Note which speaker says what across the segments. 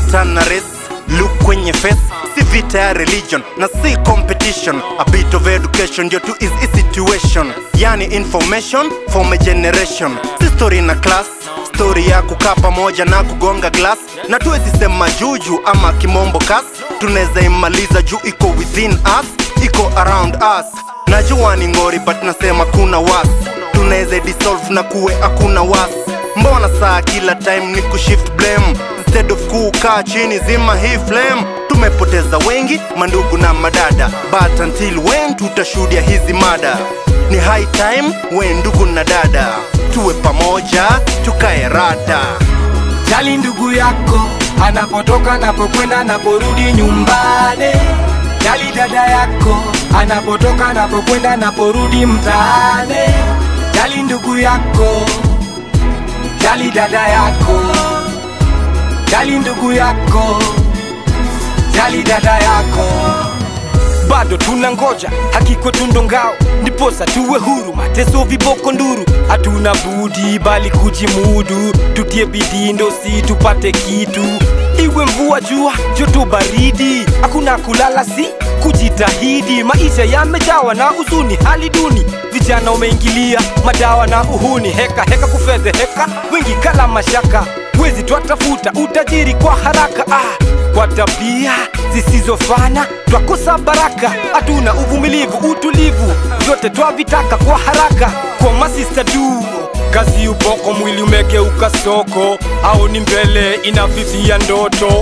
Speaker 1: vita na race look kwenye face si vita ya religion na si competition a bit of education ndio tu is a situation yani information for my generation si story na class story ya kukaa pamoja na kugonga glass na tuwezi sema juju ama kimombo kas tunaweza imaliza juu iko within us iko around us najua ni ngori but nasema kuna was tunaweza dissolve na kuwe hakuna was mbona saa kila time ni kushift blame instead of kukaa chini zima hii flame tumepoteza wengi mandugu na madada but until when tutashuhudia hizi mada ni high time we ndugu na dada tuwe pamoja tukae rada
Speaker 2: Jali ndugu yako anapotoka, anapokwenda, anaporudi nyumbani. Jali dada yako anapotoka, anapokwenda, anaporudi mtaani. Jali ndugu yako, jali dada yako, jali ndugu yako, jali dada yako. bado tuna ngoja hakiko tundo ngao ndiposa tuwe huru mateso viboko nduru hatuna budi bali kujimudu tutie bidii ndo si tupate kitu iwe mvua jua joto baridi hakuna kulala si kujitahidi maisha yamejawa na huzuni hali duni vijana umeingilia madawa na uhuni heka heka kufedheheka wengi kala mashaka wezi twatafuta utajiri kwa haraka ah, kwa tabia zisizofana twakosa baraka hatuna uvumilivu utulivu vyote twavitaka kwa haraka kwa masista tu kazi uboko mwili umegeuka soko au ni mbele inafifia ndoto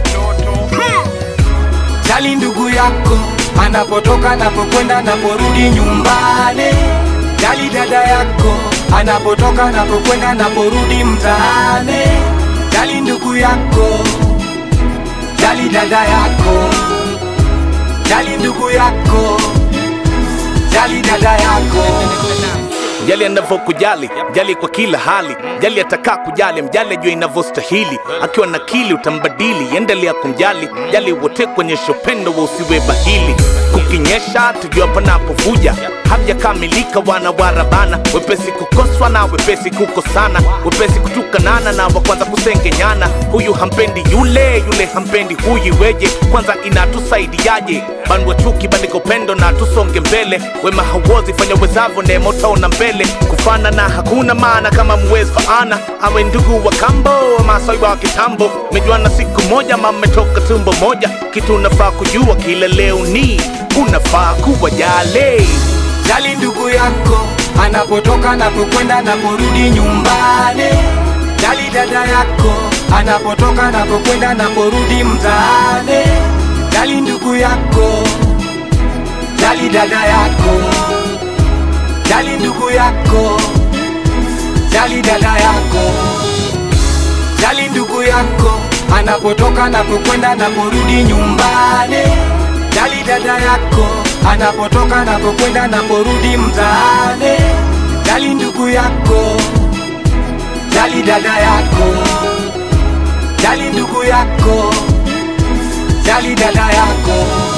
Speaker 2: jali ndugu yako anapotoka anapokwenda anaporudi nyumbani jali dada yako anapotoka anapokwenda anaporudi mtaani jali ndugu yako jali dada yako jali ndugu yako jali dada yako
Speaker 3: jali anavyokujali jali kwa kila hali jali atakaa kujali mjali ajua inavyostahili akiwa na kili utambadili endelea kumjali jali wote kuonyesha upendo wa usiwe bahili kukinyesha tujua panapovuja hamjakamilika wana warabana wepesi kukoswa na wepesi kukosana wepesi kutukanana na wa kwanza kusengenyana huyu hampendi yule yule hampendi huyu weje kwanza inatusaidiaje bandwa chuki bandika upendo na tusonge mbele wema hauozi fanya wezavo neema utaona mbele kufana na hakuna maana kama muwezi faana awe ndugu wa kambo masai wa kitambo mejuana siku moja mametoka tumbo moja kitu unafaa kujua kila leo ni unafaa kuwa jale
Speaker 2: jali ndugu yako anapotoka anapokwenda anaporudi nyumbani jali dada yako anapotoka anapokwenda anaporudi mtaani jali ndugu yako jali dada yako jali ndugu yako jali dada yako jali ndugu yako anapotoka anapokwenda anaporudi nyumbani jali dada yako anapotoka anapokwenda anaporudi mtaani jali ndugu yako jali dada yako jali ndugu yako jali dada yako